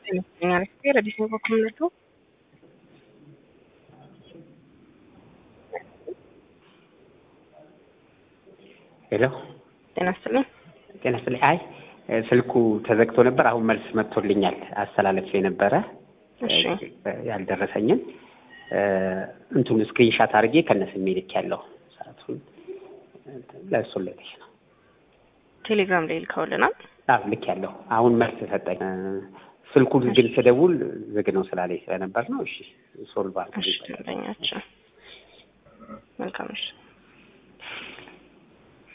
ይመስለኛል። ረዲስ ነው በኩልነቱ ሄሎ ጤና ይስጥልኝ። ጤና ይስጥልኝ። አይ ስልኩ ተዘግቶ ነበር። አሁን መልስ መጥቶልኛል። አስተላለፍ የነበረ እሺ ያልደረሰኝን እንቱን ስክሪንሻት አድርጌ ከነስሜ ልክ ያለው ሰዓቱን ለእሱ ልልሽ ነው። ቴሌግራም ላይ ልከውልናል። አዎ ልክ ያለው አሁን መልስ ሰጠኝ። ስልኩ ግን ስደውል ዝግ ነው ስላለኝ ስለነበር ነው። እሺ ሶልቭ እሺ አድርጌ ደንበኛችን መልካም እሺ